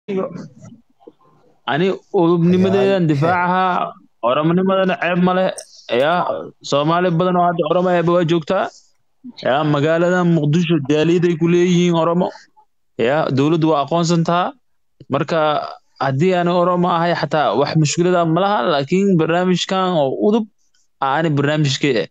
ani udubnimadeedan difaacahaa oromonimadana ceeb male ya soomaali badan oo hadda oromo eeba waa joogtaa ya magaalada muqdisho jaaliyaday ku leeyihiin oromo ya dowladdu waa aqoonsantaa marka haddii aan oromo ahay xataa wax mushkilada malaha laakiin barnaamijkan oo udub aani barnaamijkee eh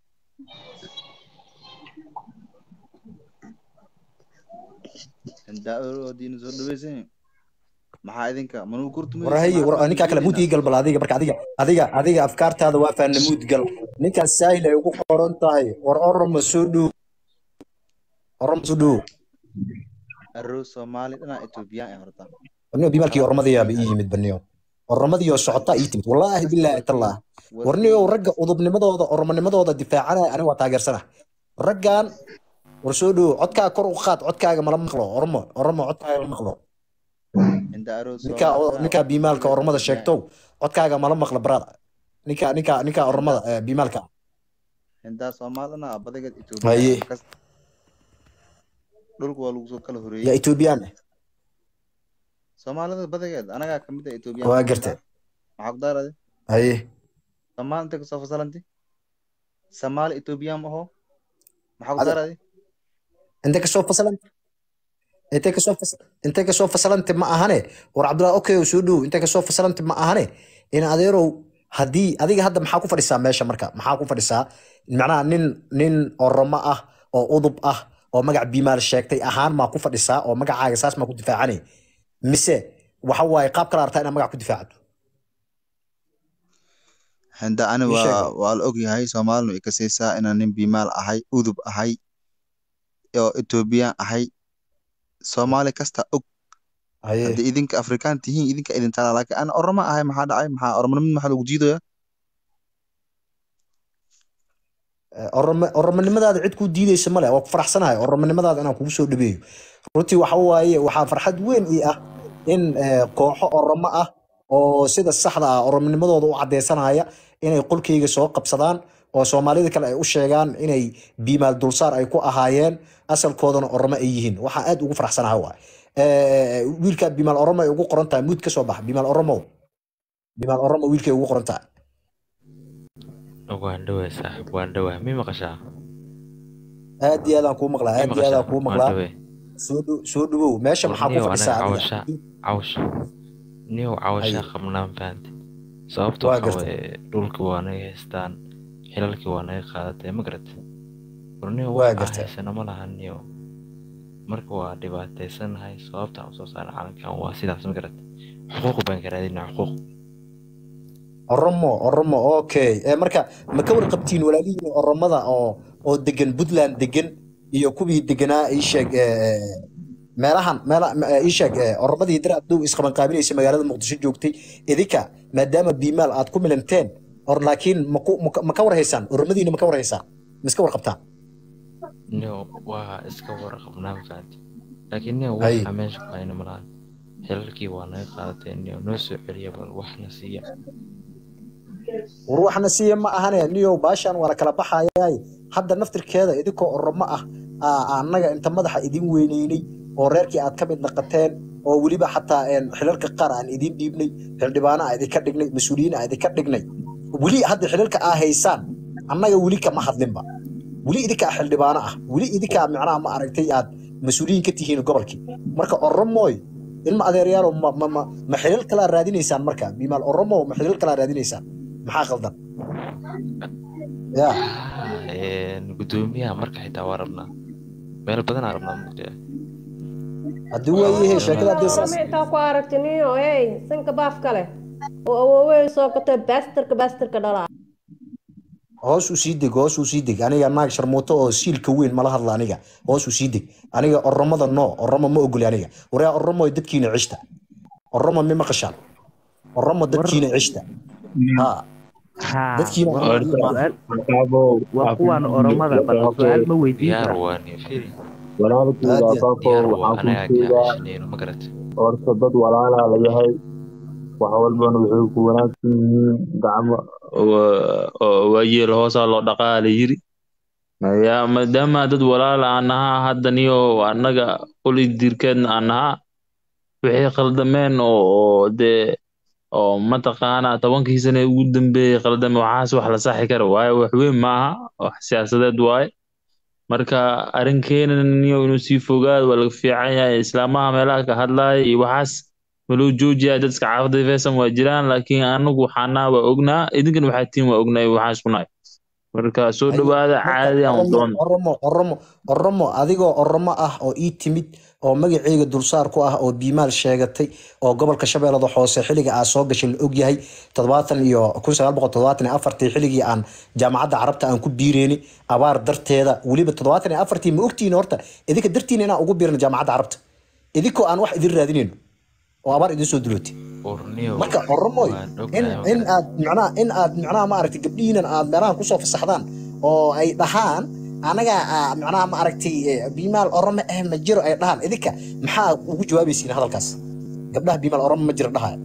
daadiina soo dhaweysan maxaa idinka manuu kurtumay warahaye war ninkaa kale muud ii gal bal adiga marka adiga adiga adiga afkaartaada waa faana muud gal ninkaas saahil ay ugu qoran tahay war oromo soo dhow oromo soo dhow arrow soomaali dhanaa etoobiyaan ay horta warniyo bimalkii oromadayaaba ii yimid baniyo oromadii socotaa ii timid wallaahi bilaahi tallah warniyo ragga udubnimadooda oromonimadooda difaacanaya aniga waa taageersana raggan war soo dhow codkaa kor u qaad codkaaga mala maqlo oromo oromo codkaaga la maqlo inda arrow ninkaa ninkaa biimaalka oromada sheegtow codkaaga mala maqlo brada ninkaa ninkaa ninkaa oromada eh, biimaalka indaa soomaali dhanaa badageed Haye. etoobiya dhulka waa lagu soo kala yaa horeeyey etoobiyaan eh soomaalida badageed anagaa kamid ah etoobiya waa gartay maxaa ku daarade haye soomaali intay kasoo fasalanti soomaali etoobiyaan ma aho maxaa ku Ade- daarade intay kasoo fasalanta intay kasoo fas intay kasoo fasalanta ma ahane war cabdullahi okay oo soo dhow intay kasoo fasalanta ma ahane in adeerow haddii adiga hadda maxaa ku fadhisaa meesha marka maxaa ku fadhisaa macnaha nin nin oromo ah oo udub ah oo magac biimaal sheegtay ahaan maa ku fadhisaa oo magacaaga saas maa ku difaacanay mise waxa waaye qaab kala artaa inaad magac ku difaacdo henda ani Ii waa sheeg. waa la ogyahay soomaalinu ay kasaysaa inaan nin biimaal ahay udub ahay oo etoobiyaan ahay soomaali kasta og haye haddii idinka afrikaan tihiin idinka idin tala laakiin ana oromo ahay maxaa dhacay maxaa oromonimad maxaa lagu jiidaya Oromo- oromonimadaada cid kuu diideysa male waa ku faraxsanahay oromonimadaada inaan kugu soo dhabeeyo runtii waxa waaye waxaa farxad weyn ii ah in eh, kooxo oromo ah oo sida saxda ah oromonimadooda u cadeysanaya inay qolkeyga soo qabsadaan oo soomaalida kale ay u sheegaan inay biimaal dulsaar ay ku ahaayeen asalkoodana oromo ay yihiin waxaa aad ugu faraxsanahay waay Eh, wiilkaa biimaal oromo ay ugu qoran tahay muud ka soo bax biimaal oromo biimaal oromo wiilkay ugu qoran tahay waan dhawaa saaxib waan dhawaa mi maqashaa aad iyo aadaan kuu maqlaa mi aad iyo aadaan kuu waan maqlaa dhawee soo dhow soo dhawow meesha maxaa ku warniyow fadhisaa anaga adiga cawasha cawasha niyow cawashaa Haye. qabnaan fahamte sababta Waa waxa gartay. waaye dhulki waa naga haystaan xilalkii waa naga qaadatay ma garat warniyow Waa wax gartay. haysana ma laha niyow marka waa dhibaataysanahay sababta aan usoo saaray calankan waa sidaas ma garat xuquuq baan ka raadinaa xuquuq oromo oromo okay Eh, marka ma ka warqabtiin walaalihiin oromada oo oo degan puntland degan iyo kuwii deganaa ii sheeg eh, eh, meelahan meela eh, ii sheeg eh, oromadii dar adow isqabanqaabinaysa magaalada muqdisho joogtay idinka maadaama biimaal aad ku milanteen or laakiin ma ku- ma ka- ma ka warhaysaan oromadiina ma ka warhaysaan ma iska warqabtaan niyow waa iska warqabnaan fahamte laakiin niyow Haye. waxa meesha ku hayna ma lahan xilalkii waa naga qaadatay niyow noo soo celiya bal waxna siiya war waxna siiya ma ahane niyow baashaan waa la kala baxayaay hadda naftirkeeda idinkoo oromo ah aa- annaga inta madaxa idin weyneynay oo reerkii aad ka mid naqateen oo weliba xataa een, xilalka qaar aan idin dhiibnay xildhibaano aa idinka dhignay mas-uuliyiin aa idinka dhignay weli hadda xilalka aa haysaan annaga weli kama hadlinba weli idinkaa xildhibaano ah weli idinkaa micnaha ma aragtay aad mas-uuliyiin ka tihiin gobolkii marka oromooy ilma adeeryaalo ma ma ma ma xilal kalaa raadinaysaan marka bimaal oromo ma xilal kalaa raadinaysaan maxaa qaldan ya Een, gudoomiyaha marka xitaa waa rabnaa meel badanaa rabnaa mugdiya haddii waayahe sheekada haddii saas intaa ku aragtiniyo hey sanka baaf kale oo awoowey soo gatay baastarka baastarka dhalaa hoos u sii deg hoos u sii deg aniga naag sharmuuto oo siilka weyn mala hadla aniga hoos u sii deg aniga oromada no oromo ma ogoli aniga waraa oromo dadkiina cishta oromo mi maqashaan oromo dadkiina cishta ha haa dadkiina waa su'aal waa kuwaan oromada bal su'aal ma weydiin diyaar kara waa nin firi walaalkeyga Aad iyo- abaako diyaar waa waxaan anaga kuu sheegaa kaashanayno ma garat horta dad walaalaa la yahay wax walbana waxay ku wanaagsan yihiin gacmo Wa- oo waayeel hoosaa loo dhaqaa la yiri ya maadaama dad walaal aan nahaa hadda niyo annaga qoli diirkeedna aan nahaa wixii khaldameen oo oo dee oo mataqaana tobankii sane ugu dambeeyey khaldame waxaas wax la saxi kara waaye wax weyn maaha wax siyaasadeed waaye marka arrinkeena niyo inuu sii fogaado waa laga fiican yahay islaamaha meelaha ka hadlaaya iyo waxaas maloo joojiyaa dadka xaafadda feesan waa jiraan laakiin anagu waxaanaa waa ognaa idinkan waxaa tiin waa ognaa waxaan isku nahay marka soo haye dhowaada marka caadi aan oromo doon oromo oromo oromo adigoo oromo ah oo ii timid oo magaceyga dulsaar ku ah oo biimaal sheegatay oo gobolka shabeellada hoose xilliga aa soo gashay la ogyahay toddobaatan iyo kun sagaal boqol toddobaatan iyo afartii xilligii aan jaamacadda carabta aan ku biireyni abaar darteeda weliba toddobaatan iyo afartii ma ogtihiin horta idinka dartiina inaan ugu biirno jaamacadda carabta idinkoo aan wax idin raadinayno oo abaar idin soo dulootay urniyo marka oromoy waan in ognahay in ma aad macnaha in aad macnaha maaragtay gabdhihiinan aad meelahan kusoo fasaxdaan oo ay dhahaan anaga ah, macnaha maaragtay eh, biimaal orome eh ma jiro ay dhahaan idinka maxaa ugu jawaabaysiin hadalkaas gabdhaha biimaal orome ma jiro dhahaya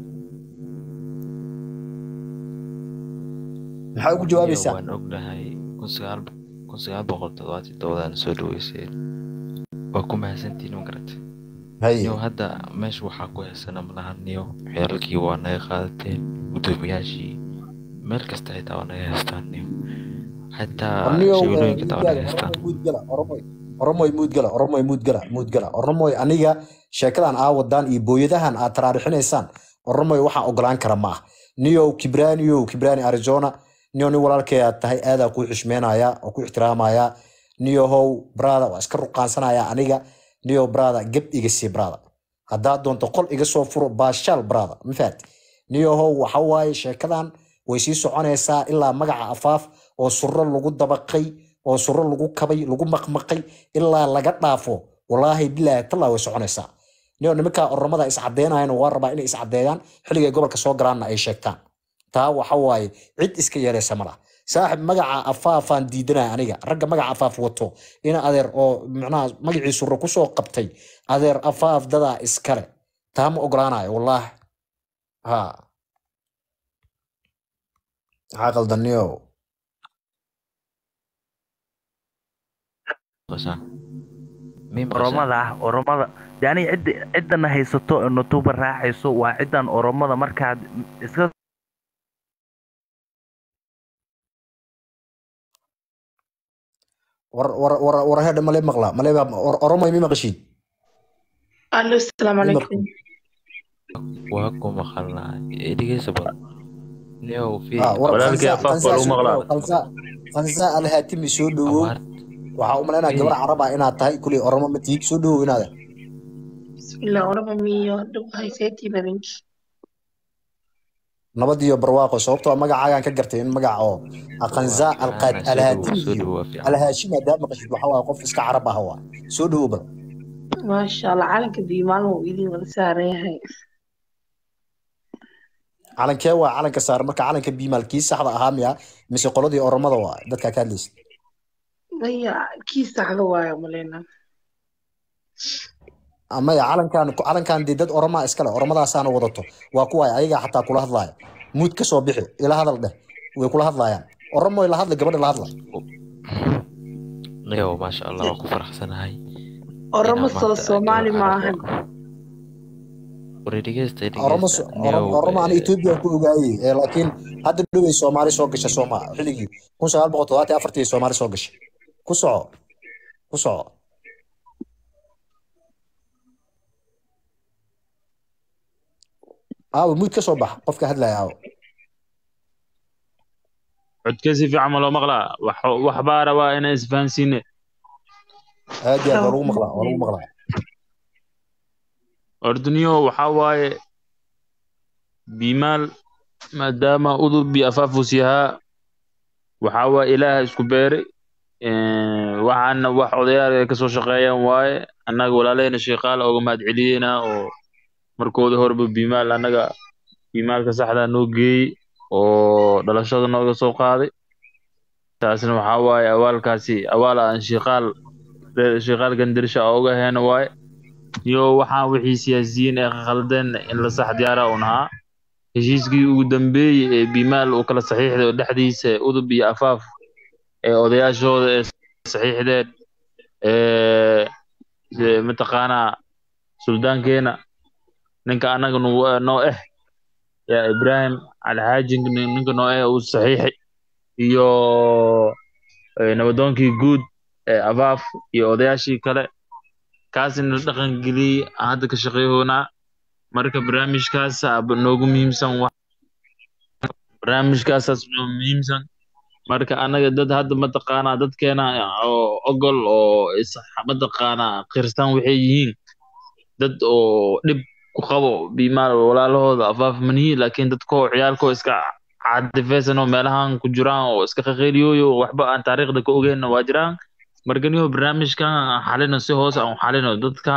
maxaa ugu urniyo jawaabaysaa waan ognahay kun sagaal kun sagaal boqol toddobaatan toddobadaan soo dhaweyseen waa ku mahadsantihiin ma garata haye niyo hadda meesha waxaa ku heesana malahan niyo xeeralkii waa naga qaadateen guddoomiyaashii meel kasta xitaa waa naga heestaan niyo xitaa anigo shabeelooyinka xitaa waa naga heestaan oromoy muudgala oromoy oromoy muudgala oromoy muudgala muudgala oromoy aniga sheekadan aa wadaan iyo booyadahan aad taraarixinaysaan oromoy waxaan ogolaan kara ma ah niyow kibraaniyow kibraani arizona niyo nin walaalkay aad tahay aadaa kuu xishmeynaya oo ku ixtiraamaya niyohow brada waa iska ruqaansanaya aniga niyo brada geb iga sii brada haddaad doonto qol iga soo furo baashaal brada ma fahat niyohow waxa waaye sheekadan way sii soconaysaa ilaa magaca afaaf oo suro lagu dabaqay oo suro lagu kabay lagu maqmaqay ilaa laga dhaafo walaahi bilaahi tallaa way soconaysaa niyo nimankaa oromada iscadeynayan waa rabaa inay iscadeeyaan xilligay gobolka soo galaanna ay sheegtaan taa waxa waaye cid iska yeelaysa ma laha saaxib magaca afaafaan diidanaya aniga ragga magaca afaaf wato ina adeer oo macnaha magacii suro kusoo qabtay adeer afaaf dadaa iskale taa ma ogolaanayo wallaahi ha maxaa qaldaniyo Qosaan. Mii maqashaan? oromada ah oromada yani cidda ciddana haysato ee nutuba raacayso waa ciddan oromada markaad iska war war war war hedha male maqla male oromoy mi maqashiin Allo, asalaamu mi calaykum. maqashiin waa ku maqalnaa ee dhegeysa bal niyow fi ah war walaalkii khansa afaaf khansa waa lagu soo maqlaa dhawow khansa khansa alhaatimi soo dhawow abaar waxaa u malaynaya gabar fi carab ah inaad tahay kuley oromo ma tiig soo dhawow inaada Bismillah, oraba miyo dhow hayseetii babinki. nabad iyo barwaaqo sababtoo ah magacaagaan ka gartay in magaca oo waa khansa alqaad fiican soo dhawow alhaatimi soo iyo dhawow waa fiican alhaashimi haddaad maqashid waxa waaye qof iska carab ah waa soo dhawow bal Maasha Allah, calanka biimaal wuu idin wada saaran yahay. calankee waa calanka saaran marka calanka biimaal kii saxda ahaa miya mise qoladii oromada waa dadkaa ka hadlaysa Maya, kii saxda waayo malena. amaya calankan calankan dee dad oromaa iskale oromadaasana wadato waa kuwaay ayagaa xataa kula hadlaaya muud ka soo bixi ila hadal dheh way kula hadlaayaan oromoy la hadla gabadha la hadla niyow maasha allah waa ku faraxsanahay Oromo inaan soo maanta Soomaali gabar ma carab ahan. wari dhegeysta oromo dhegeysta so- oromo niyow oromo aan etoobiya ku ogaayey ee laakiin hadda dhowey soomaali soo gasha sooma xilligii kun sagaal boqol toddobaatan iyo afartii soomaali soo gashay ku soco ku soco aawo muud ka soo bax qofka hadlaya aawo codka si fiican ma loo maqlaa wax wax baa rabaa inaan isfahansiine aad iyo aad waa lagu maqlaa waa lagu maqlaa orduniyo waxaa waaye biimaal maadaama udub iyo afaafus yahaa waxaa waaye ilaaha isku beeray waxaana wax odayaal ay kasoo shaqeeyaan waaye annaga walaalahayna sheekaal oga mahad celiyeyna oo markooda horeba biimaal annaga biimaalka saxdaa noo geeyey oo dhalashada nooga soo qaaday taasna waxaa waaye awaalkaasi awaal aan sheekaal sheekaal gandirsha oga heena waaye iyo waxaan wixii siyaasiyiin ee khaldeen in la sax diyaara un ahaa heshiiskii ugu dambeeyey ee biimaal uu kala saxiixday oo dhexdiisa udub iyo afaaf ee odayaashooda ee saxiixdeen ee mataqaanaa suldaankeena ninka anaga nu- noo eh yaa ibrahim alxaaji nin- ninka noo eh uu saxiixay iyo eh, nabadoonkii guud ee abaaf iyo odayaashii kale kaasina la dhaqan geliyey aan hadda ka shaqeyhoonaa marka barnaamijkaas aba noogu muhiimsan wax barnaamijkaasaas noo muhiimsan marka anaga dad hadda mataqaanaa dadkeena oo ogol oo is mataqaanaa qirsan waxay yihiin dad oo dhib ku qabo biimaal walaalahooda afaaf manihi laakiin dadkoo ciyaalkoo iska caadifeysan oo meelahan ku jiraan oo iska qaqeyliyooyo waxba aan taariikhda ka ogeynna waa jiraan marka niyo barnaamijkan aan xalino si hoos aan u xalino dadka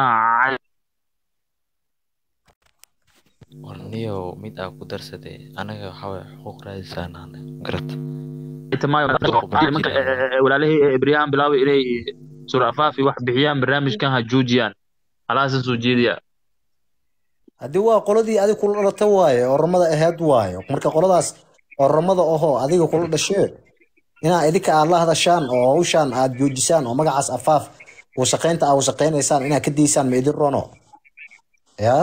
warniyo mid aa ku darsade anaga waxaa waye xuquuq raadisaan ahne garata nimanka walaalihii ibrahim bilaabay inay sura afaafi wax bixiyaan barnaamijkan ha joojiyaan halaasan soo jeediya haddii waa qoladii adig kula dhalata waaye oromada ahayd waaye marka qoladaas oromada ahoo adiga kula dhashee inaa idinka aad la hadashaan oo hawshaan aad joojisaan oo magacaas afaaf wasaqaynta aa wasaqaynaysaan inaad ka daysaan ma idin rono ya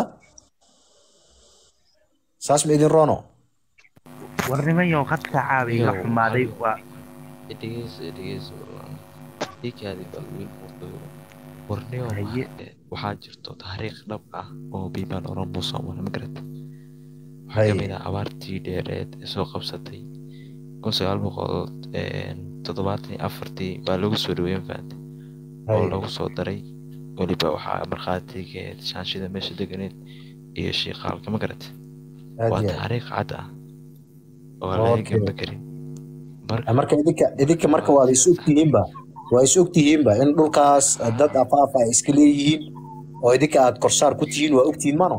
saas ma idin rono warnimayo khadka caawiga Iyo, xumaaday hal- waa dhegeyso dhegeyso dhiiggaadi baa wiil muuqdo warniyo Haye. eh, waxaa jirto taariikh dhab ah oo biibaan oromo soo mara ma garata waxaa Haye. kamid ah abaartii dheereed ee soo qabsatay kun sagaal boqol toddobaatan iyo afartii baa lagu soo dhaweyn faante oo Haye. lagu soo daray weliba waxaa markhaatigeed shaanshida meesha deganeed iyo shiiqaalka ma garata aad waa iyo aad. taariikh cad ah oo laga Okay. gamba karin marka marka idinka idinka marka waad is ogtihiinba waa is ogtihiinba in dhulkaas dad afaaf ay iska leeyihiin oo idinka aad korsaar ku tihiin waa ogtihiin mano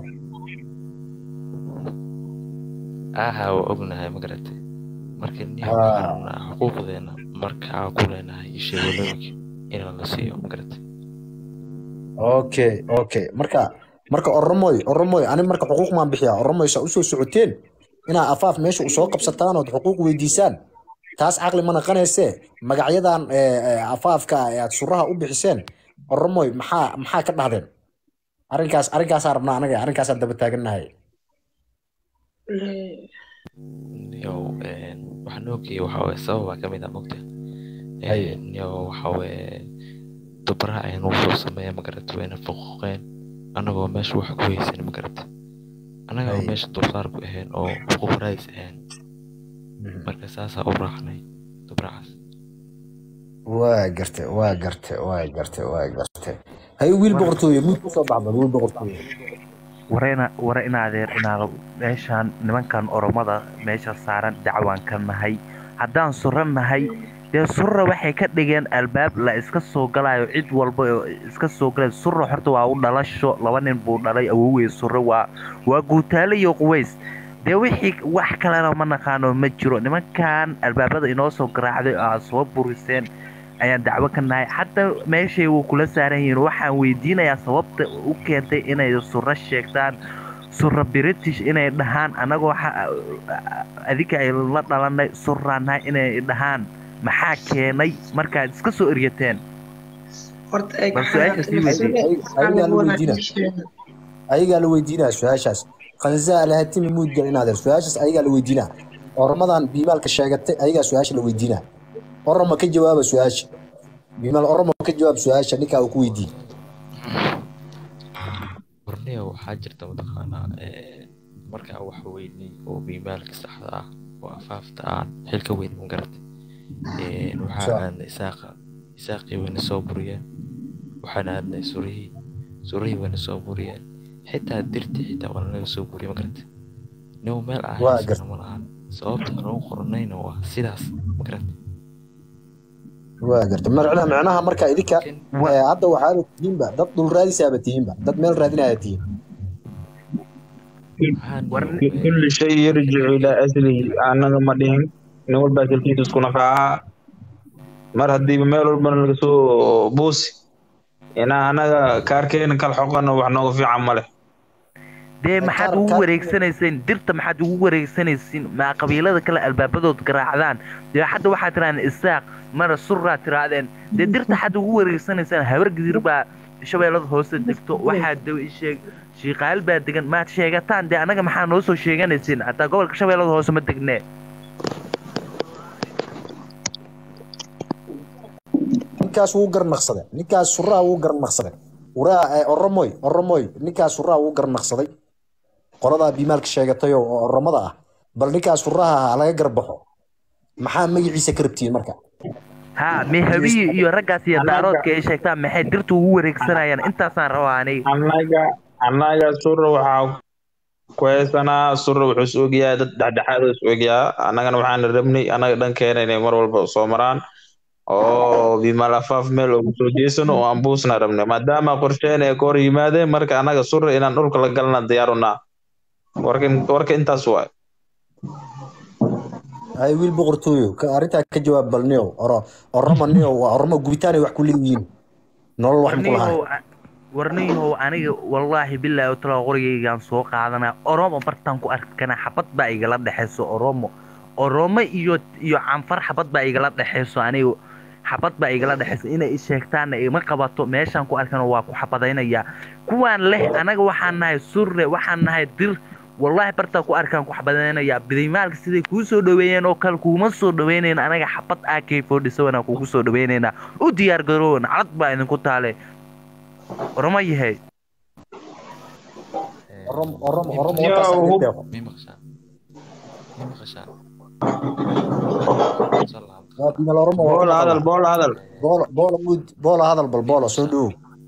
aha waa ognahay ma garatay marka nin Ah. waxaan rabnaa xuquuqdeena markaa ku leenahay iyo sheegolooyinka inaan la siiyo ma garatay okay okay marka marka oromoy oromoy ani marka xuquuq maan bixiyaa oromoy saa usoo socoteen inaa afaaf meesha usoo qabsataan ood xuquuq weydiisaan taas caqli ma naqanayse magacyadan eh, eh, afaafka ah ee aad suraha u bixiseen oromoy maxaa maxaa ka dhahdeen arrinkaas arrinkaasaa rabnaa anaga arrinkaasaan daba taagannahay yow waxaan oogaya waxaa waye sababaa ka mid ah mogta Haye. yow waxaa waye dubara ayaan ugu soo sameeya ma garatay wayna faquuqeen annagoo meesha wax ku haysan ma garatay annaga oo Haye. meesha dulsaar ku ahayn oo xuquuq raadis ahayn marka saasaa u raacnay dubracaas waa garte waa garte waa garte waa garte hay wiil boqortooye muud kusoo baxda wiil boqortooye warena ware in adeer inaa meeshaan nimankan oromada meesha saaran dacwaan ka nahay haddaan sura nahay dee surra waxay ka dhigeen albaab la iska soo galayo cid walba oo iska soo galay surra horta waa u dhalasho laba nin buu dhalay awowey surre waa waa guutaale iyo quways dee wixii wax kalena ma naqaano ma jiro nimankan albaabada inoo soo garaacday oo aad soo buriseen ayaan dacwo ka nahay hadda meeshay wuu kula saaran yihiin waxaan weydiinayaa sababta u keentay inay surro sheegtaan surra british inay dhahaan annagoo xa- adinka ay la dhalanay surraanahay inay dhahaan maxaa keenay markaad iska soo eryateen horta ay Bal su'aasha sii weydiin. ayagaa la weydiina ayagaa la weydiinaa su-aashaas khanzaa lahatimi muudgal inaadeer su-aashaas ayagaa la weydiinaa oromadan biimaalka sheegatay ayagaa su-aasha la weydiinaa oroma ka jawaaba su-aasha biimaal oromo ka jawaab su-aasha ninkaa uu ku weydiin warniya waxaa jirta mataqaanaa eh, markaa wax weynay oo biimaalka saxda ah oo afaafta aan xilka weyn ma garatay Eh, waxaa Sa- aadnay isaaqa isaaqii wayna soo buriyeen waxaan aadnay surihii surihii wayna soo buriyeen xitaa dirtii xitaa waa naga soo buriyay ma garatay nin meel aan Waa haysana ma lahan sababta aan ugu qoranayna waa sidaas ma garatay waa garta macnaha macnaha marka idinka Wa- eh, hadda waxaaba tihiinba dad dhul raadisaaba tihiinba dad meel raadinaya tihiin waxaan War- eh, كل شيء يرجع إلى أصله أنا ما دين نقول بس الكيس تكون قاعة مر هدي بميل ربنا لقسو بوسي أنا أنا كاركين كالحقنا وحنا في عمله dee Ee, maxaad kaar- ugu kaar- wareegsanayseen dirta maxaad ugu wareegsanaysiin maa qabiilada kale albaabadood garaacdaan dee hadda waxaad tirahdeen isaaq mana surraa tirahdeen dee dirta xad ugu wareegsanaysaan habar gidir baa shabeellada hoose degto waxaa daw isheeg shiiqaal baa degan maad sheegataan dee anaga maxaa noo soo sheeganaysiin hataa gobolka shabeellada hoose ma degnee ninkaas wuu garnaqsaday ninkaas suraha wuu garnaqsaday waraa oromoy oromoy ninkaas suraha wuu garnaqsaday qoladaa biimaalka sheegatay oo oromada ah bal ninkaas suraha ha laga garbaxo maxaa magaciisa ka rabtiin marka haa mehabiyi iyo raggaas iyo daaroodka ay sheegtaan maxay dirtu ugu wareegsanayaan intaasaan rabaa aniga annaga annaga sura waxaa ku haysanaa sura wuxuu is ogyahay dad dhexdhexaad is ogyaa annagana waxaan rabnay annaga dhankeena inay mar walba soo maraan oo bimal afaaf meel ugu soo jeesano oo aan buusna rabnay maadaama qorsheen ay ka hor yimaadeen marka annaga sura inaan dhulka la galna diyaarunaa warka warka intaas waay ay wiil boqortooyo ka arrintaa ka jawaab bal niyow oro oromo niyow waa oromo gubitaan ay wax ku leeyihiin nolol wax ku lahayn warniyahow warniyahow aniga wallaahi bilaahi tala qorigaygaan soo qaadanaa oromo bartaan ku arkana xabad baa igala dhexayso oromo oromo iyo iyo canfar xabad baa igala dhexayso aniga xabad baa igala dhexayso inay i sheegtaanna ima qabato meeshaan ku arkana waa ku xabadaynayaa kuwaan leh anaga waxaan nahay surre waxaan nahay dir wallaahi bartaa ku arkaan ku xabadaynayaa bidimaalka siday kuu soo dhaweeyeen oo kale kuuma soo dhaweynayn anaga xabad ak forty-seven kuugu soo dhaweynaynaa u diyaar garoowan calad baa idinku taale oromo yahay oromo oromo oromo Yo, warkaas aan hub- idin deeqo mii maqashaan mii maqashaan soo laabta waa bimal oromo waa ku bool hadal maqalnaa bool hadal boolo boolo wood boolo hadal bal boolo soo dhowow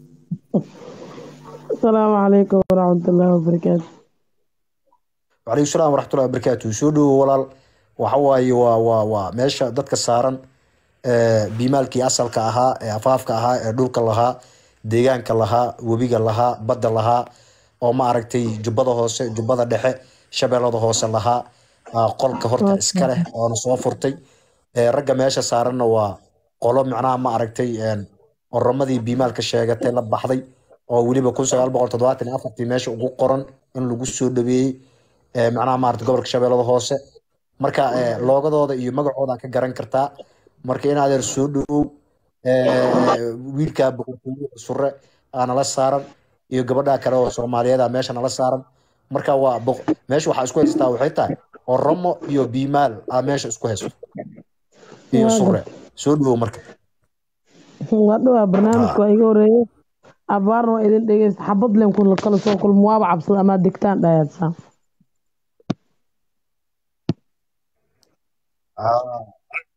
السلام عليكم ورحمة الله وبركاته وعليكم السلام ورحمة الله وبركاته soo dhowow walaal waxa waaye waa waa waa meesha dadka saaran ee biimaalkii asalka ahaa ee afaafka ahaa ee dhulka lahaa deegaanka lahaa webiga lahaa badda lahaa oo ma aragtay jubbada hoose jubbada dhexe shabeellada hoose lahaa aa qolka horta iska leh oona soo furtay ee ragga meesha saaranna waa qolo macnaha ma aragtay een oromadii biimaalka sheegatay la baxday oo weliba kun sagaal boqol toddobaatan iyo afartii meesha ugu qoran in lagu soo dhaweeyey ee macnaha maarata gobolka shabeellada hoose marka ee loogadooda iyo magacooda ka garan kartaa marka in adeer soo dhawow ee wiilka boqortooyo sure aa nala saaran iyo gabadha kale oo soomaaliyeed ah meesha nala saaran marka waa boq- meesha waxaa isku haystaa waxay tahay oromo iyo biimaal aa meesha isku haysto iyo Waa sure soo dhawow marka waa dhowaa barnaamijka waa iga horeeyey abaarna waa idin dhegeysta xabad leen kula kala soo kulmo waaba cabsada ama degtaan dhayaadsaa Ah,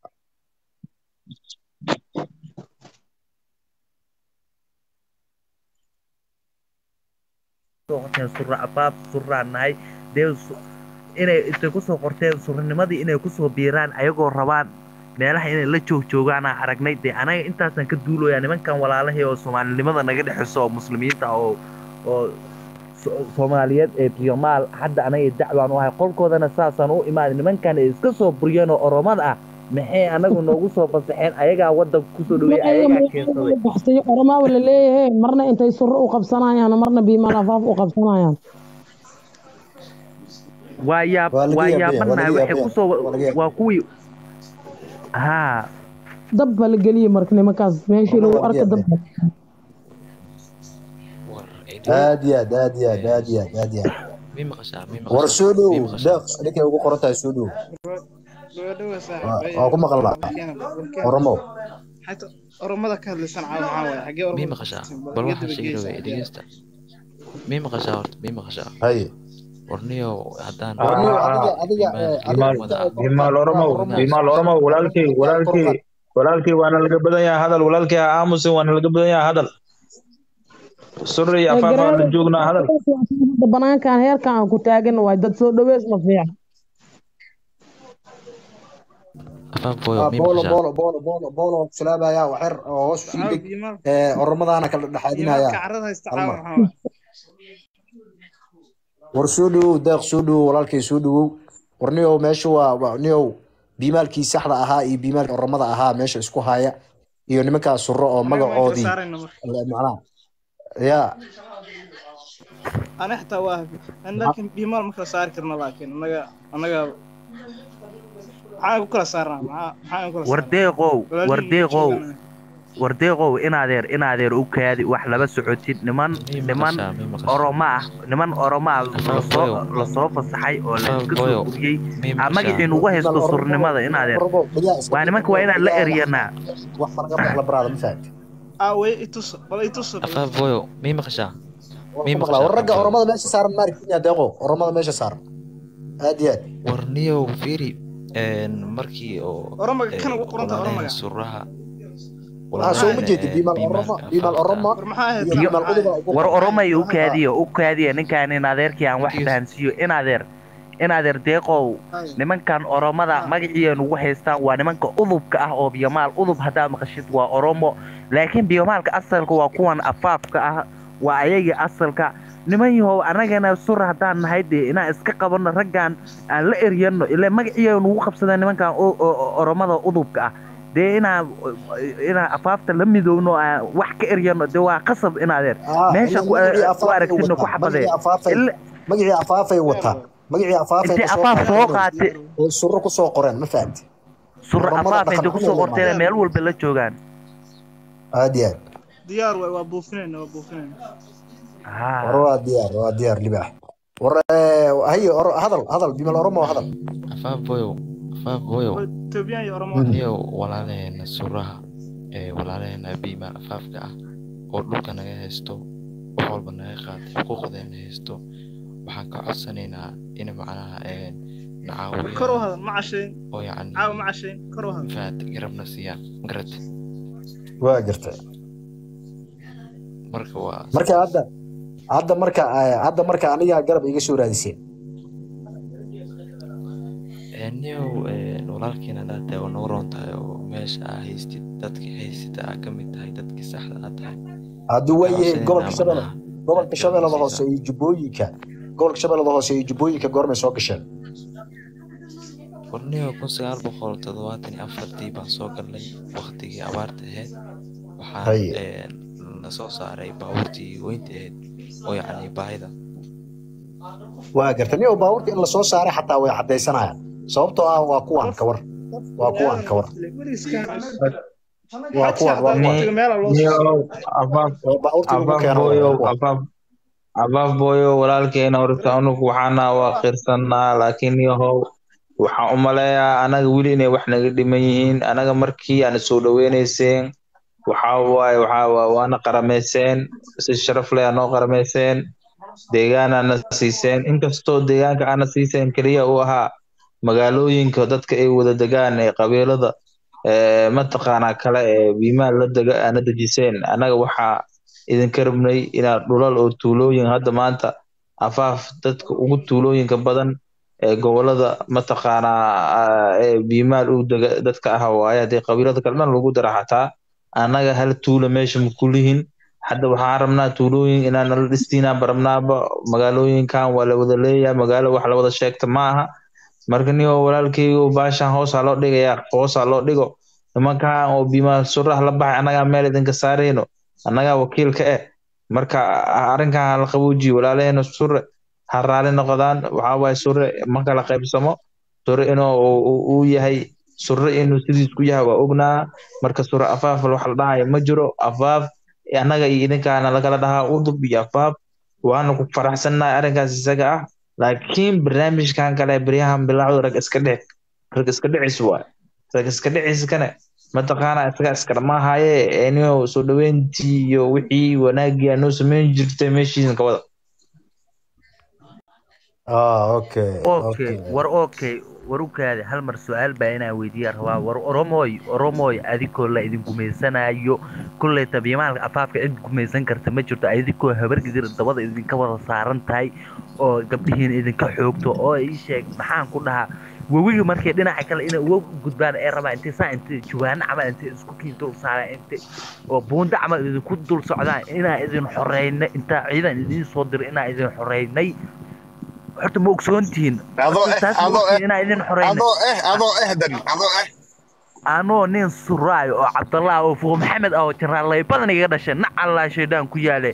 soo qorteen surra afaaf surraan nahay dee su- inay intay kusoo qorteen surranimadii inay kusoo biiraan ayagoo rabaan meelaha inay la joog joogaana aragnay dee anaga intaasaan ka duuloyaa nimankan walaalahii oo soomaalinimada naga dhexeyso oo muslimiinta ah oo oo so- soomaaliyeed ee biyomaal hadda anaga dacwaan u ahay qolkoodana saasaan u imaaday nimankan ay iska soo buriyeen oo oromada ah maxay anagu noogu soo fasaxeen ayagaa wadanka kusoo dhaweeyey ayagaa keensaday baxsayo oromaaba la leeyahay marna intay surro u qabsanayaan marna biimaal afaaf u qabsanayaan waa yaab waa laga waa yaabaya waa yaabanahay laga waxay yaabaya kusoo waa laga yaabaya waa kuwii haa dab baa la geliyey marka nimankaas meeshii oromo lagu waa laga arka dab yaabaya war ay aad iyo aad aad iyo aad aad iyo aad aad iyo aad mii maqashaan mii war maqashaan soo dhowow mii maqashaan deeq ninkay ugu qoran tahay soo dhowow gabadhawa waa saaxiib waa ku maqalnaa warkeena warkeena oromo xataa oromada ka hadlaysan caawa maxaa waaye xaggee mii oromada maqashaa kastin bal bal iga waxaan daba sheegi geysa rabay haddii dhegeysta mii maqashaa horta mii maqashaa haye warniyow haddaan war niyow adiga Ah, adiga biimaalkii ee adiga bimaal inta oromada ay kor qaad bimaal oromo oromo bimaal oromo oromo walaalkii inta ay kor walaalkii qaad walaalkii waana laga badan yahay hadal walaalkii ha aamusin waana laga badan yahay hadal sura iyo ee afaaf aan la gareero joognaa hadal hadda banaankan heerkan aan ku taagan waay dad soo dhaweys ma fiican afaaf boyo ah mii boolo maqashaa boolo boolo boolo boolo salaamaya waxyar oo hoos u sii caawa deg biimaalka ee oromadaana kala dhexaadinaya biimaalka carrada haysta hal caawa mar maxaa waaye war soo dhawow deeq soo dhawow walaalkay soo dhawow war niyow meesha waa waa- niyow biimaalkii saxda ahaa iyo biimaalkii oromada ahaa meesha isku haya iyo nimankaas surro oo anaga waan kala magacoodii saarayna marka la- macnaha ya ana xitaa waa an laakiin biimaal ma kala saari karna laakiin anaga anaga maxaan ku kala saarnaa maxaa maxaan ku kala saarnaa wardeeqow walaalihii la wardeeqow joogaan war deeqow inaadeer inaadeer u kaadi wax laba socotid niman mii niman maqashaa mii maqashaa oromo ah niman oromo ah Afaan lasoo boyo. lasoo fasaxay oo la Afaan iska soo boyo. guriyey mii aa magacii nugu haysto surnimada inaadeer waa nimanka waa inaan la eryanaa wax faraga maqla baraada ma fahamti aawe itus bal itus afaan boyo mii maqashaa mii maqla war maqashaa ragga oromada meesha saaran maarkinya deeqo oromada meesha saaran aad iyo aad war niyow fiiri een, markii oo oromaga ee, kan ugu qoranta walaalaheen oromaga suraha waxaa soo ma jeedid biimaal biimaal oromo biimaal oromo war maxaa ahayd iyo biimaal uduba ugu war qoran. oromay u kaadiyo u kaadiya ninkaan in adeerkii aan wax Yes. fahansiiyo in adeer in adeer deeqow nimankan oromada magacii nugu haystaan waa nimanka udubka ah oo biyomaal udub haddaad maqashid waa oromo laakiin biyomaalka asalka waa kuwan afaafka ah waa ayagii asalka niman yahow annagana sur haddaan nahay dee inaan iska qabanno raggan aan la eryano ilaa magacii nugu qabsadeen nimankan o- o- o- oromada udubka ah dee inaan inaan afaafta la midoowno aan wax ka eryano dee waa qasab in adeer Ah, meesha ku magacii ku afaafay aragtidna ku wataa, xabadee magacii afaafay Ila- magacii afaafay wataa magacii afaafay intay kasoo afaaf soo qaateen qaate oo surro ku soo qoreen ma fahamti surra Oromada afaaf dhaqan intay kusoo xumay qorteen leedahay. meel walba la joogaan aad iyo aad diyaar waay waa buufinayna waa buufinayna Ah. war waa diyaar waa diyaar libaax war eh, haye or- hadal hadal biimaal oromo hadal afaan boyo afaan boyo Waa etoobiyaan iyo oromo Mhm. niyow walaalaheena suraha ee walaalaheena biimaal afaafka ah oo dhulka naga haysto wax walba naga qaatay xuquuqdeena haysto waxaan ka codsanaynaa in macnaha een kor u nacaawiya hadal ma cashayn oo yacni caawa ma cashayn kor u hadal faat garabna siiyaan magarate waa gartay marka waa marka hadda hadda marka eh, hadda marka aniga garab iga soo raadiseen niyow walaalkiina hadaad tahay oo noo roon tahay oo meesha aa haystid dadkii haysata aa ka mid tahay dadkii saxda aa tahay hadduu waa yahay Waxaan gobolka shabeelle macnaha gobolka garab shabeellada na hoose siisaa iyo jubbooyinka gobolka shabeellada hoose iyo jubbooyinka goormay soo gasheen warniyo kun sagaal boqol toddobaatan iyo afartii baan soo galnay waktigii abaarta ahayd waxaan Haye. een, na soo saaray baabuurtii weynta ahayd oo yacni baahida waa gartay nin oo baabuurta in lasoo saaray xataa way caddaysanayaan sababtoo ah waa kuwan ka war waa kuwan ka war waa kuwan waa kuwan Ni- niyow afaaf waa baabuurta lagu afaaf keeno waa booyow kuwan afaaf afaaf booyow walaalkeena horta anugu waxaana waa qirsannaa laakiin yahow waxaan u maleeyaa anaga weli inay wax naga dhiman yihiin anaga markii aan soo dhaweynayseen waxaa waaye waxaa waa waana qaramayseen si sharaf leh anoo qaramayseen deegaanaana siiseen inkastoo deegaanka aana siiseen keliya uu ahaa magaalooyinka dadka ay wada degaan ee qabiilada ee mataqaanaa kale ee biimaan la dega aana dejiseen annaga waxaa idinka rabnay inaad dhulal oo tuulooyin hadda maanta afaaf dadka ugu tuulooyinka badan ee gobolada mataqaanaa ah, ee biimaal u dega dadka ah waaye haddii qabiilada kale dhan lagu dara xataa annaga hal tuula meesha ma kulihin hadda waxaan rabnaa tuulooyin inaan nala dhistiinaa barabnaaba magaalooyinkan waa la wada leeyahay magaalo wax la wada sheegta ma aha marka niyo walaalkeygo baashan hoosaa loo dhigayaa hoosaa loo dhigo nimankan oo biimaal suraha la baxay annagaa meel idinka saarayno annagaa wakiilka eh marka a- arrinkan ha la qaboojiyo walaalaheena sure ha raali noqdaan waxaa waaye sure ma kala qaybsamo sure inuu uu- uu- uu yahay sure inuu sidiis ku yahay waa ognaa marka sure afaaf wax la dhahayo ma jiro afaaf annaga iyo idinkaana lagala dhahaa udub iyo afaaf waana ku faraxsannahay arrinkaas isaga ah laakiin barnaamijkan kale beryahan bilaacdu rag iska dhic rag iska dhicis waay rag iska dhiciskane mataqaana isaga iska dhamaahaye eniyo soo dhaweyntii iyo wixii wanaagii aa noo samayn jirtay meeshiisan ka wada ah okay okay war okay war u kaadi hal mar su-aal baa inaan weydiiyaa rabaa war oromoy oromoy adikoo la idin gumaysanayo kolley tabiimaalka afaafka cid gumaysan karta ma jirto adikoo habargidir dabada idinka wada saaran tahay oo gabdhihiin idinka xoogto oo ii sheeg maxaan ku dhahaa webiga markay dhinaca kale inay uga gudbaan ee rabaa intay saa intay jawaano camal intay isku kiin dul saaraan intay oo buunda camal idinku dul socdaan inaa idin xoreynay intaa ciidan idiin soo diray inaa idin xoreynay horta ma ogsoontihiin adoo eh taas ma adoo eh ogtihiin inaa idin xoreynay adoo eh adoo eh dan adoo eh anoo nin suraayo oo cabdallah oo fuuq maxamed ah oo jaraalay badan iga dhashay nacallaa shaydaan ku yaale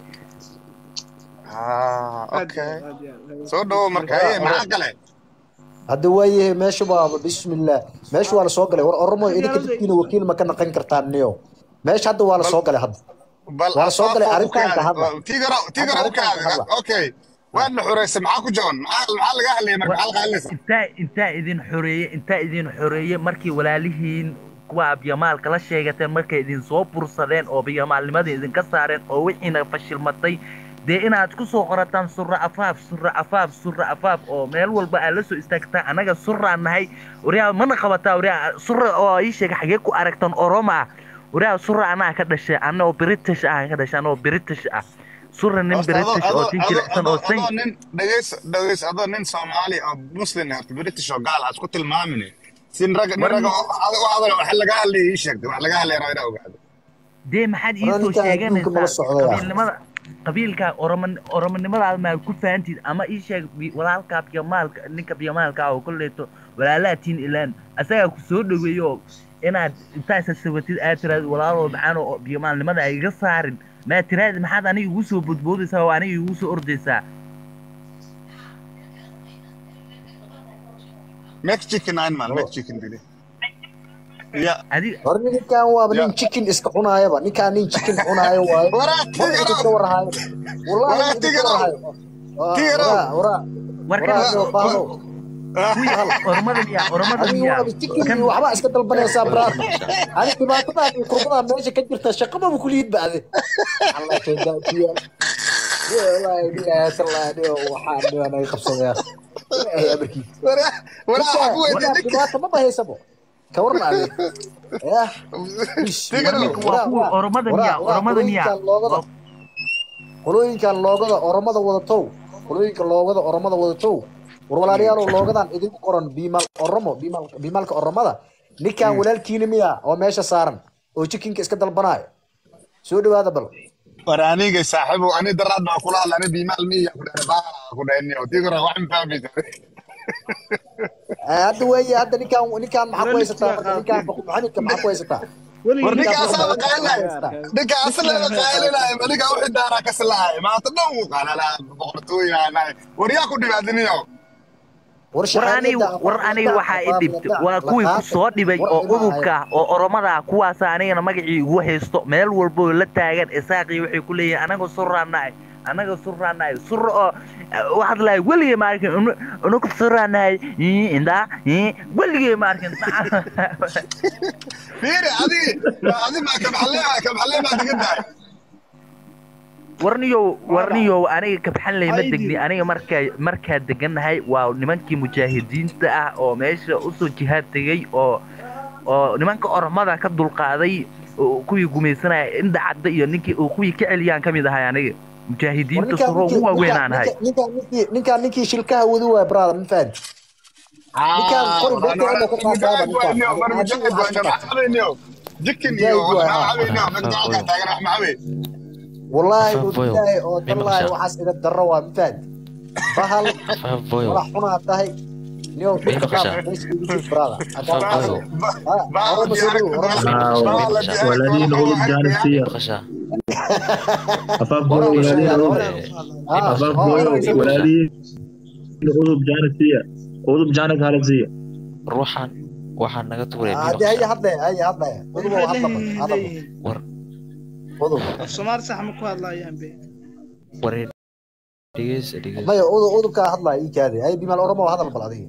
ah okay soo dhawo marka haye maxaa kale hadda waa yahay meesha waa bismillah meesha waa la soo galay war oromo idinka dadkiina wakiil ma ka naqan kartaan niyo meesha hadda waa la soo galay hadda bal waa la soo galay afaafo u arrintan ka hadla kaada tigaro hadda tigaro u arrintan ka kaada hadla okay waad la xureysay maxaa ku jaban maxaa maxaa laga hadlayay marka maxaa laga hadlaysa intaa intaa idin xoreeye intaa idin xoreeye markii walaalihiin kuwa abyamaalka la sheegateen markay idin soo bursadeen oo abyamaalnimadii idinka saareen oo wixiina fashilmatay dee inaad ku soo qorataan surra afaaf surra afaaf surra afaaf oo meel walba aad la soo istaagtaan annaga surraan nahay waryaa mana qabataa waryaa surra oo ii sheega xagee ku aragtan oroma ah waryaa surra anaa ka dhashay anna oo british ah ka dhashay anna oo british ah surra nin horta adoo british oo adoo tin adoo jilicsan oo adoo san adoo nin dhageys dhageys adoo nin soomaali oo muslim ah british oo gaal ah isku tilmaamin sin rag nin war rag oo hadal wax laga hadlayay ii sheegtay wax laga hadlayay rabaa inaa ogaado dee maxaad ii waraa soo ninkan adduunka nala sheeganaysaa socdaya qabiilnimada qabiilka oroman oromonimadaada maa ku fahantiid ama ii sheeg bi- walaalkaa biyamaalka ninka biyamaalka ah oo kolleeto walaalaatiin ilaan asagaa ku soo dhoweeyo oo inaad intaa isa sabatid aad tiraad walaaloo maxaan oo biyamaalnimada ay iga saarin maa tiraad maxaad aniga igu soo bodboodaysaa oo aniga igu soo ordaysaa make chicken nine man make chicken dili ya adiga war ninkan waaba ya nin chicken iska cunaayaba ninkaan nin chicken cunaayo waaye waraa maba idinka tigaro warhayo wallahi waraa ma idinka tigaro warhayo Waa- tigaro waraa waraa warkan waraa nio baano kuwii bahal oromada miyaa oromada adiga miyaa waaba chicken kan iyo waxbaa iska dalbanaysaa braad ani dhibaatadan iyo kurbadan meesha ka jirta shaqamaba kuliyid bacde alla shaydaa ku yaal wallaahi bilaahi tallaahi nio waxaa nio naga qabsadaya ilaahay amarkiisa waraa waraa ninkaa waxaa ku weydiiyey ninkaa ninka dhibaata maba haysabo ka warna adeer yah ish war tigaro ninka waa waraa kuwii waraa oromada waraa miyaa waraa oromada miyaa qolooyinkan loogada waa qolooyinkan loogada oromada wadatow qolooyinka loogada oromada wadatow war walaalayaalow loogadan idinku qoran biimaal oromo biimaal biimaalka oromada ninkan walaalkiina miya oo meesha saaran oo jikinka iska dalbanaayo soo dhawaada bal war aniga saaxiibo ani daraad baa kula hadla ani biimaal miya ku dhahay baa ku dhahay niyo tigaro wax ma fahmaysa Eh, hadda weeye hadda ninkan ninkan maxaa ku weli haysataa liftigaa marka ninkan qaatay maxamedka maxaa ku haysataa weligii war ninka ninkan liftigaa marka asaaba maxaa qaalinaya ku haysataa ninka asalaba qaalinaya ma ninka wixii daaraa ka silahay maanta dhan wuu qaalala boqortooyaanahay war yaa ku dhibaatiniyo war war aniga shahaadada war aqoon aniga ladac waxaa i aqoon dhibtay ladac waa kuwii ku laqaata soo dhibay war oo ilmaha udubka ah oo oromada ah kuwaasa anigana magacii igu haysto meel walbo la taagan isaaqii waxay ku leeyihin anaga suraanahay anaga suraanahay sura oo waxaad lahay weligay ma arkin unugu suraanahay indaa weligay ma arkin fiiri adigi adi maa kabaxleema kabaxleemaa degan tahay warniyow wala warniyow aniga kabxanley ma maxaa ii degni diiday aniga markaa markaa degannahay waa nimankii mujaahidiinta ah oo meesha usoo jihaad tegey oo oo nimanka oromada ka dulqaaday oo kuwii gumaysanaya inda cadda iyo ninkii oo kuwii ka celiyaan ka mid ahay aniga war mujaahidiinta ninkaan suro ninkii ugu waaweyn ninkaan aan ahay ninkaan ninkaan ninkii ninkaan ninkii shilkaha wadu waay brother ma fahanti ninkaan aa qori war ani beerta war inuu ka qaataaba mujaahid ninkaan waay niyo adi war adiga mujaahid waxaad waay ka niyo qaata maxaa cabayniyo jikin iyo mujaahid waay maxaa haa cabayniyo dadka halkaa afaafoyo taagan wax ma cabay wallaahi oo afaafoyo bilaahi oo mii tallaahi maqashaa waxaas ida darro waa ma fahanti bahal afaafoyo madax xunaa tahay niyo mii dhibka qaab maqashaa meesha igu jir brother haddaan afaafoyo qaadayo ha baa oroma soo diyaarad dhawo oroma mii soo maqashaa dhawo baa mii la maqashaa diyaarad walaalihii waxaa nagu waxaa jaanisiyar mii maqashaa afaaf booyo oroma soo walaalihii dhawo nagu mii ha maqashaa ha afaaf booyo oroma mii soo dhawo maqashaa walaalihii udub jaanisiya udub jaanis halasiya ruuxan waxaa naga tuuray mii hadi haya maqashaa hadlaya haya hadlaya way uduba maxay hadla bal leeyihiin hadla bal leeyihiin war udub af soomaali sax ma ku hadlaayaan be waree dhegeysa dhegeysa maya udub udubkaa hadlaya ii kaadi haya bimaal oroma hadal bal adiga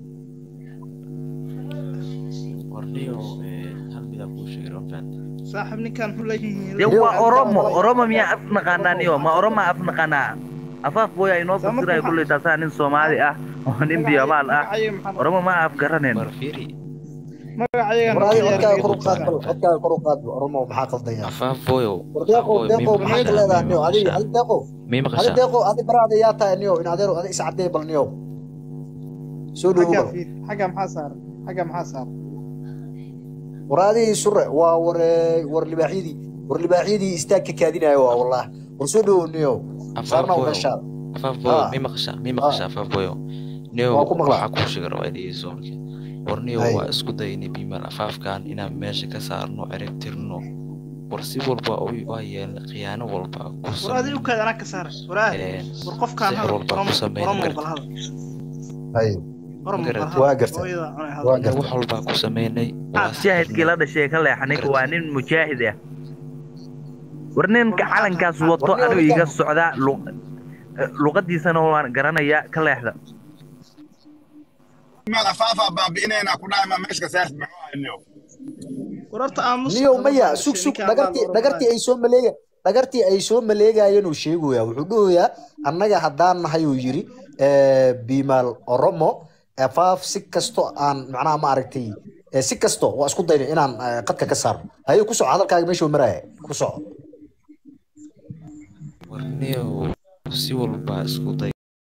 warniyo hal midaa kuu sheegay ma fahanti saaxib ninkan muxuu leeyihiin dee niyo waa ninkaan oromo walay oromo miyaa af naqaanaa niyo ma oroma af naqaanaa afaaf booya inoo saa marka fasiraya waxa kulley taasaa nin soomaali ah oo nin magacayaga biyamaal ah magacayaga maxaa oromo ma af garaneen war fiiri magacayagan war noo adiga diyaar codkaaga gareey kor u qaad bal udubtaan codkaaga kor u qaad bal oromo maxaa qaldaya afaafoyo war deeqow afaafoyo deeqow mii maxaad maqashaa leedahay mii niyo adiga maqashaa adi deeqow mii adi maqashaa deeqow adi baraada yaa tahay niyo in adeero adi iscadee bal niyo soo dhawo xaggaa bal fiir xagga maxaa saaran xagga maxaa saaran war adii sure waa war war libaaxyadii war libaaxyadii istaag ka kaadinayo waa wallah war soo dhawo niyo saarna afaafoyo meeshaada afaafoyo ha mii maqashaa mii ha maqashaa afaafoyo niyo waa ku maqlaa waxaa kuu sheegay rabaa dhegeyso marka war niyo hay waa isku daynay biimaal afaafkan inaan meesha ka saarno cirib tirno war si walba u- waa yeelnay khiyaano walba ku war adi u samayno kaad anaa ka saaran war aad een war qofkaan sixir hadal walba oromo ku samayno oromo bal magarata hadal hay oromo bal magarata hadal waa gartay hooyada cunay waa hadal gartay wax walbaa ku samaynay waa mujaahidkii sixirnay la dhashay ka leexa ninka waa magarata nin mujaahid ah war ninka calankaas wato War nin anigu iga ninkan- socdaa lu- eh, luqadiisana waan garanayaa ka leexda maad afaafaa baabi'inayna ku dhahay ma meesha ka saarti maxuu hayniyo wararta aamus niyow maya sug sug dhagartii dhagartii ay soo maleega dhagartii ay soo maleegayeen uu sheegayaa wuxuu dhahoyaa annaga haddaan nahay uu yiri eh, biimaal oromo afaaf si kasto aan macnaha ma aragtay eh, si kasto waa isku dayna inaan eh, qadka ka saarno haye ku soco hadalkaaga meeshuu maraya ku soco warniyow si walba isku day